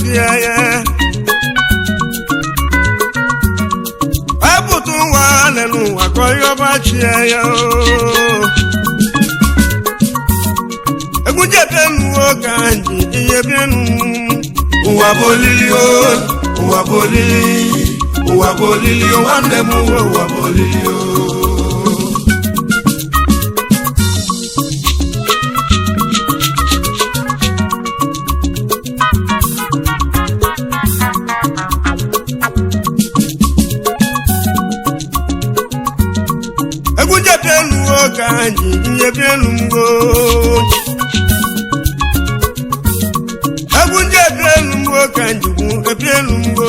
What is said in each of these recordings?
tie ya epụta ụwa lelu ụwa ka onye ọba chie ya oo. egwu jebenuo ka nji ihe bienu ụwa bụ olili o ụwa bụ olili ụwa bụ olili o nwanne m uwe ụwa bụ olili o egwu jebenuo ka nji ihe bienu mgbo egwu ndị ebielu mgbo ka njikwu ebielu mgbo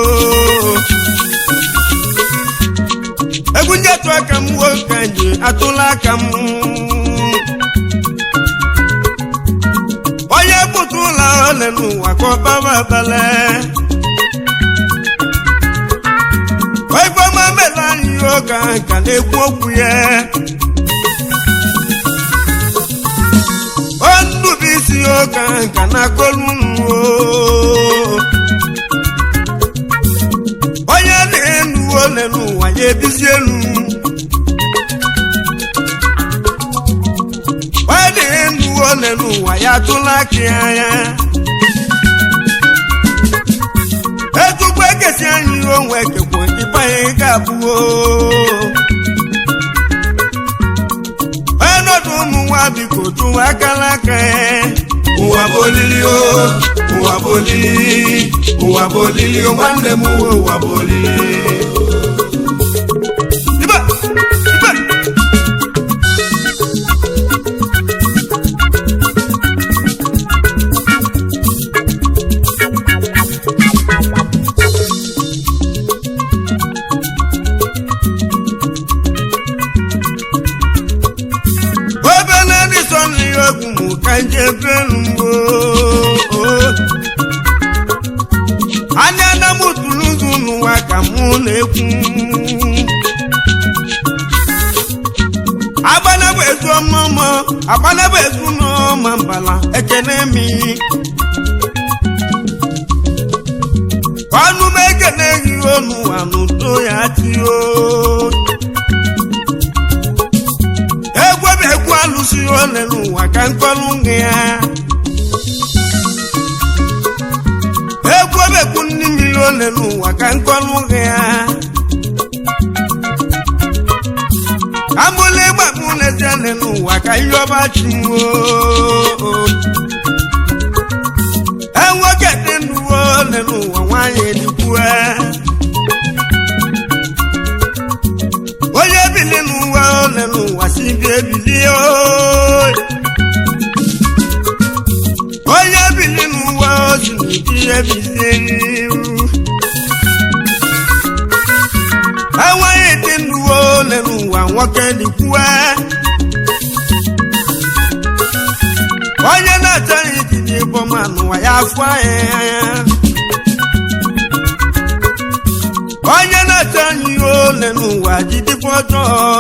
egwu ndị atụ aka m gbo ka nji atụla aka m onye pụta ụlọ ole n'ụwa ka ọbaba abale oifeọma mele anyị oge ka na-ekwu okwu ya ondubuisi oge nka na-akọlu nnuo onye na-enu ole n'ụwa ya ebizi elu onye na-enu ole n'ụwa ya atụla aka ya anya etukwu ekesi anyị onwe kekwe ịbanye ga-abụo onye nọdụ ụmụ nwa biko tụwa akala aka ya ụwa bụ olili o ụwa bụ olili ụwa bụ olili o nwanne m uwe ụwa bụ olili Ibe! Ibe! obele ndị sọ nri egwu mụ ka nje belu mgbo anya na m tụrụ ụzụ n'ụwa ka mụ na-ekwu agbanabụ ezu ọmụmụ agbanabụ ezu n'ọma mbala ekene mi ọnụ m ekene gị ọnụ anụdo ya tio egwu bụ egwu alụsị ole n'ụwa ka nkọlụ nge ya egwu bụ egwu ndị mmiri ole n'ụwa ka nkọlụ nge ya amụla ịgba mụ na-eti ole n'ụwa ka ihe ọba chi nwoo enwoke dị ndụ ole n'ụwa nwaanyị edikwue onye bili n'ụwa ole n'ụwa si bi ebilie ooo. onye bili n'ụwa ozi n'ụdị ebizie n'iru enweghị dị ndụ ole n'ụwa nwoke dịkwue onye na-achọghị ijide ịbọma n'ụwa ya afọ anya onye na-achọ anyị ihe ole n'ụwa jidekwa ọjọọ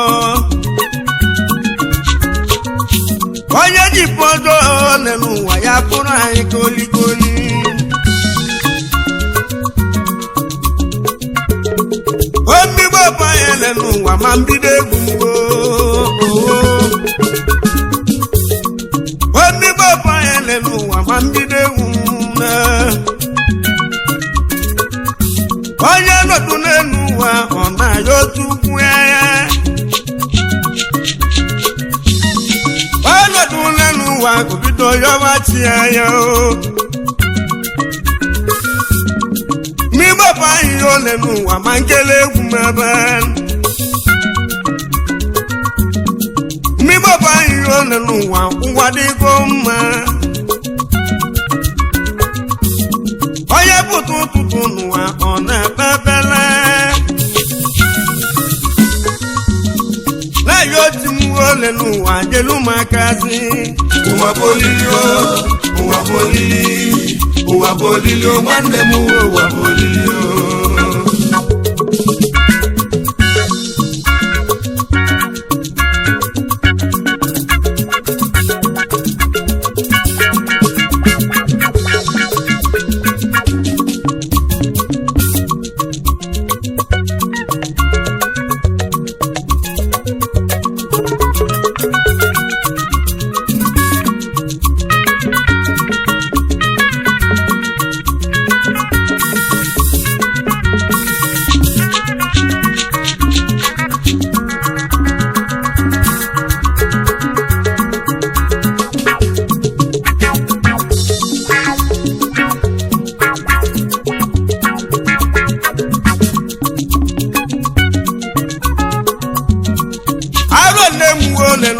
onye jipụ ọjọọ ole n'ụwa ya bụrụ anyị kolikoli omigbo banyere n'ụwa ma mbido egwu mgbo omigbo banyere n'ụwa ma mbido egwu mgbo onye nọdụ n'elu ụwa ọ na-aya otu ukwu ya ọnọdụ n'elu ụwa bido yọba chi ya o mgbapụ ahịhịa ole n'ụwa ma nkele egwu m ebe mgbapụ ahịhịa ole n'ụwa ụwa dịgo mma onye pụta ụtụtụ n'ụwa ọ na-ekpe ekpele na-ayọ otu m ole n'ụwa jelu m akazi ụwa bụ olili o ụwa bụ olili ụwa bụ olili o nwanne m uwe ụwa bụ olili o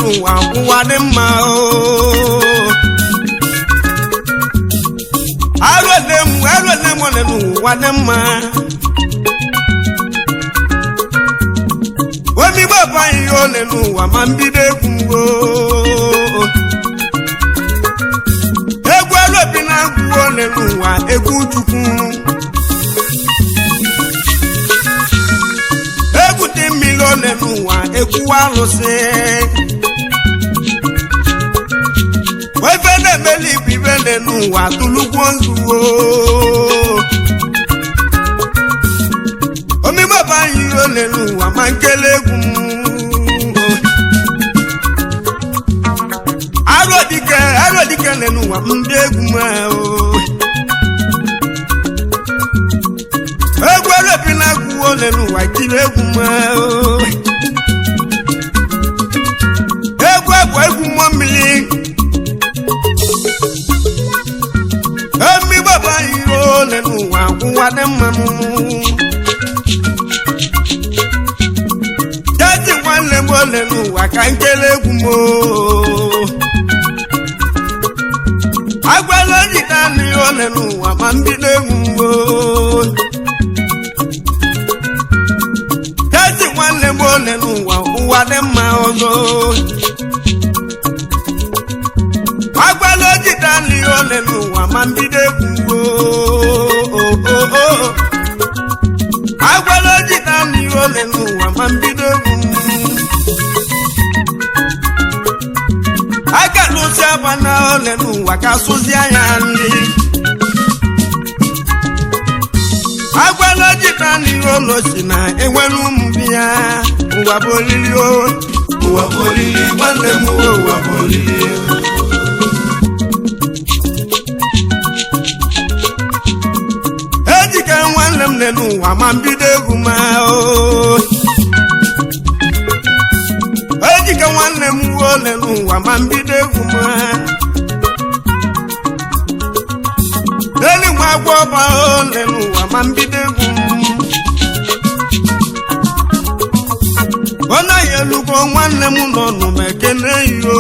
n'ụwa ụwa dị mma oo arụle m arụle m ole n'ụwa dị mma omigbo bụ anyị ihe ole n'ụwa ma mbido egwu mgbo egwu alobi na agwụ ole n'ụwa egwu chukwu egwu dị mmiri ole n'ụwa egwu alụsị ofe na-emeli ibu ibe ole n'ụwa tụlugwo nzuwo omigbo bụ anyị ihe ole n'ụwa ma nkele egwu m arodike arodike ole n'ụwa ndị egwu m ahụ egwu elobi na agwụ ole n'ụwa kiri egwu m ahụ egwu egwu egwu mmụọ mmiri emigbo bụ anyị ihe ole n'ụwa ụwa dị mmanụ jaji nwanne m ole n'ụwa ka nkele egwu m oo. agwala jide anụ ya ole n'ụwa ma mbido egwu m oo. jaji nwanne m ole n'ụwa ụwa dị mma ọzọ agwala jide anụ ya ole n'ụwa ma mbido egwu m oo. agwala jide anụ ya ole n'ụwa ma mbido egwu m aka lụsi agba na ole n'ụwa ka sụzi anya nri agwala jita n'ihe ụlọ si na enwere ụmụ biya ụwa bụ olili o ụwa bụ olili nwanne m uwe ụwa bụ olili ejike nwanne m nne n'ụwa ma mbido egwu ma o ejike nwanne m uwe ole n'ụwa ma mbido egwu ma elu nwa agwọ ọba ole n'ụwa ma mbido egwu m ọ naghị elugo nwanne m nọ nụ ma ekene iyo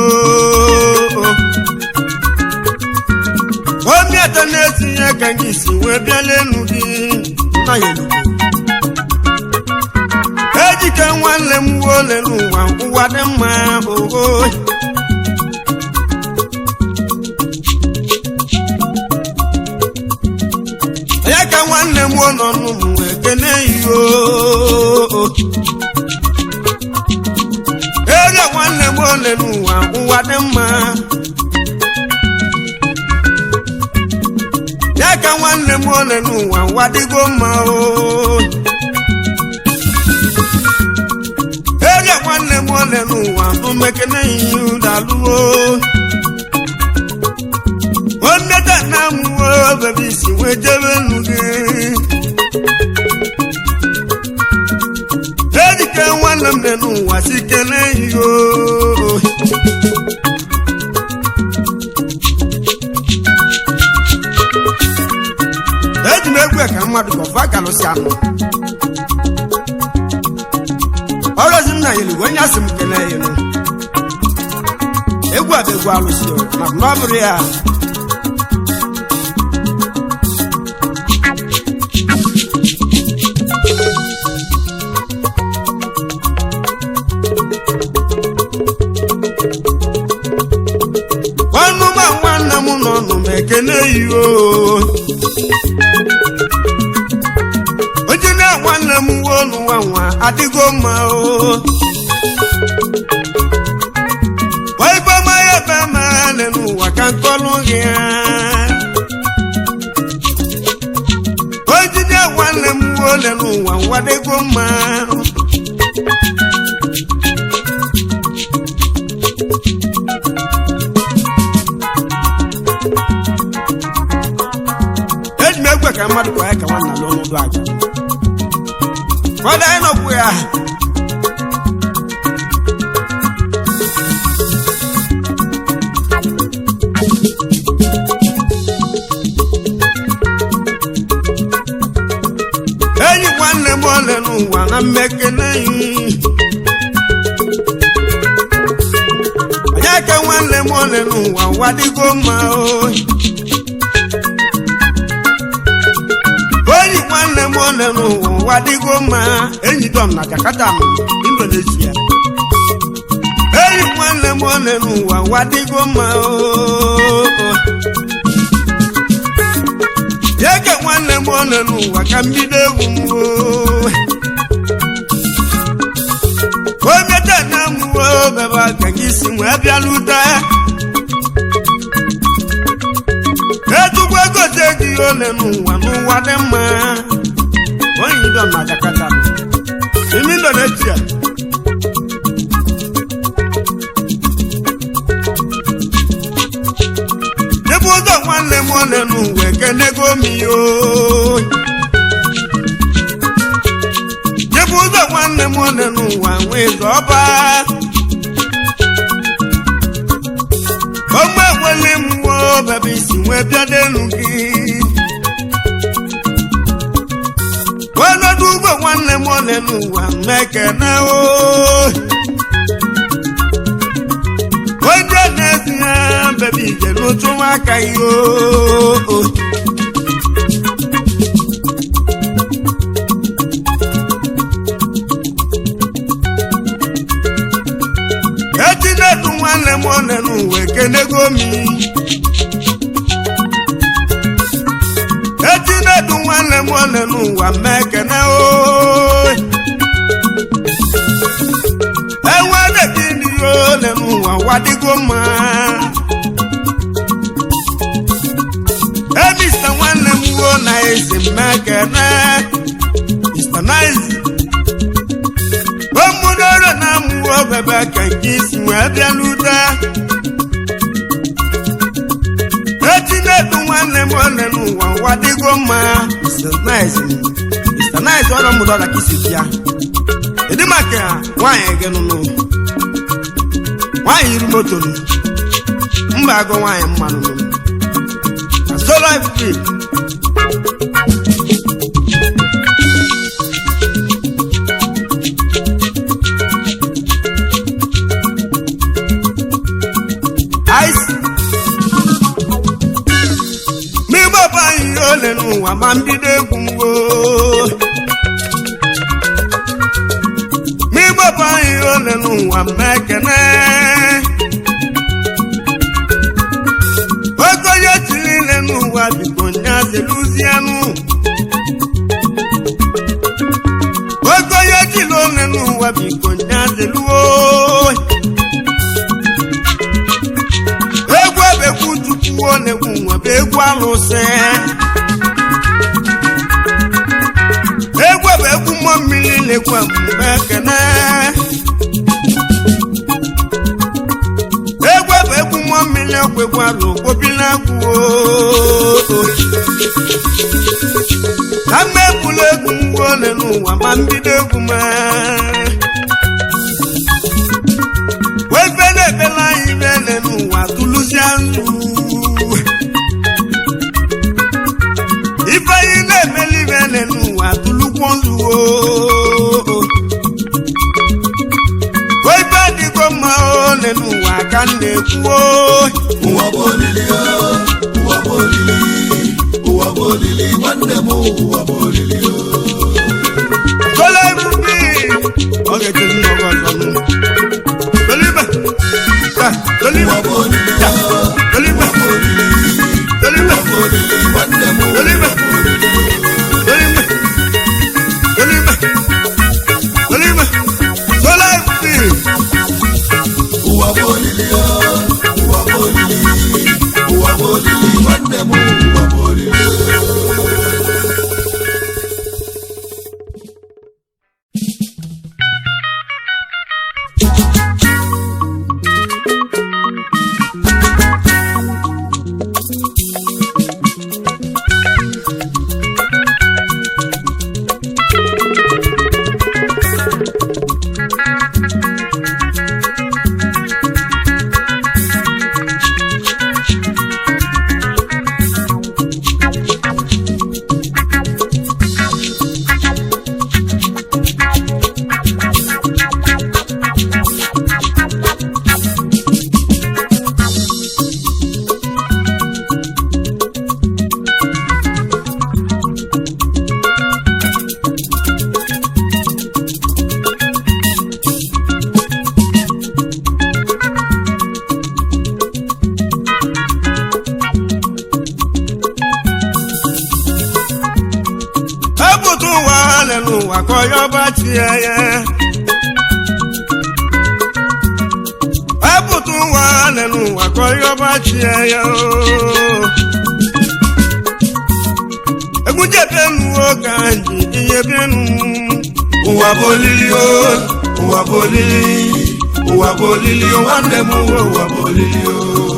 obi ete na-etinye ka gị si wee bịala enu gị naghị elugo ejike nwanne m uwe ole n'ụwa ụwa dị mma oho ya ka nwanne m nọ n'ụmụ ekene iyo ere nwanne m ole n'ụwa ụwa dị mma ya ka nwanne m ole n'ụwa ụwa dịgo mma o ere nwanne m ole n'ụwa umekene ihe ụdalụo oneta na amụwo bebi si wee jebe nnu gị ejike nwanne m dị n'ụwa si kene ihe o eji m egwu ka mmadụ gọva kalụsi anụ ọrụzi nna ya elugo onye asị m kene ya elu egwu a bụ egwu alụsi o maka na ọ bụrụ ya ọnụma nwanne m nọ nụ m ekene iyo oji na nwanne m nwe ọnụ nwa nwa adịgo mma o waiboma ya ebe mane n'ụwa ka nkọlụ gị ya ojide nwanne m nwe ole n'ụwa nwa dịgo mma eji m egwe ka mmadụ kwa ya ka nwanna n'ọnọdụ aja fọdụ anyị nọkwu ya enyi nwanne m ole n'ụwa na mmekene eke nwanne m ole n'ụwa ụwa dịgo mma oyi onyi nwanne m ole n'ụwa ụwa dịgo mma enyi dọm na Jakarta nọ Indonesia enyi nwanne m ole n'ụwa ụwa dịgo mma ooo eke nwanne m ole n'ụwa ka m bido egwu m ooo omete na mụwo bebe ka gị si wee bịalute etugbo gote gị ole n'ụwa n'ụwa dị mma onye dọ na Jakarta imi Indonesia ebe ụzọ nwanne m ole n'ụwa ekenego m ihe oyi ebe ụzọ nwanne m ole n'ụwa nwee zọba ogbe nwele m nwee bebe isi nwee bịadenu gị ọnọdụ ugbo nwanne m ole n'ụwa mmekene o onye na-ezi ya bebe ije n'otu aka ihe o etinedu nwanne m one n'ụwa ekenego m etinedu nwanne m one n'ụwa ma ekene o enwedegịnị ole n'ụwa wadịgo mma emista nwanne m wuo na ezi m ekene Mr. Nice omudoro na amụwo bebe ka nke isi wee bịa n'ute etinedu nwanne m ole n'ụwa ụwa dịgo mma Mr. Nice Mr. Nice ọrụ mụdọra ka isi bịa ịdị maka nwaanyị gị nụnụ nwaanyị iri moto nụ mba agụ nwaanyị mmanụ nụ na solo free ice mịgbọba ihe ole n'ụwa ma mbido egwu mgbo mịgbọba ihe ole n'ụwa ma ekene ogonye tiri ile n'ụwa biko nyazeluzianụ ogonye tiri ole n'ụwa biko nyazeluo egwu ebekwu tupu ọ na-egwu nwa bụ egwu alụsị egwu bụ egwu mmụọ mmiri na-egwu mgbe ekene egwu bụ egwu mmụọ mmiri ọkwa egwu alụ gbobila gwuo na mma egbula egwu mgbe ole n'ụwa ma mbido egwu ma wefe na-ebela anyị bele n'ụwa tụlụzie nzu ife anyị na-emeli bele n'ụwa tụlụkwọ nzuo wefe dịgo mma ole n'ụwa ka m na-ekwuo ụwa bụ olili ya ụwa bụ olili ụwa bụ olili nwanne m ụwa bụ olili ya tole ebubi ọ ga-ejezi n'oge ọzọ nụ tolibe ya tolibe ụwa bụ olili ya ya tolibe ụwa bụ olili tolibe ụwa bụ olili nwanne m ụwa Tolibe. bụ olili tolibe tolibe tolibe tole ebubi ụwa bụ olili ya ụwa bụ olili ụwa bụ olili nwanne m ụwa bụ olili epụta ụwa le n'ụwa ka onye ọba chie ya epụta ụwa le n'ụwa ka onye ọba chie ya oo. egwu jebenuo ka nji ihe bienu ụwa bụ olili o ụwa bụ olili ụwa bụ olili o nwanne m ụwa ụwa bụ olili o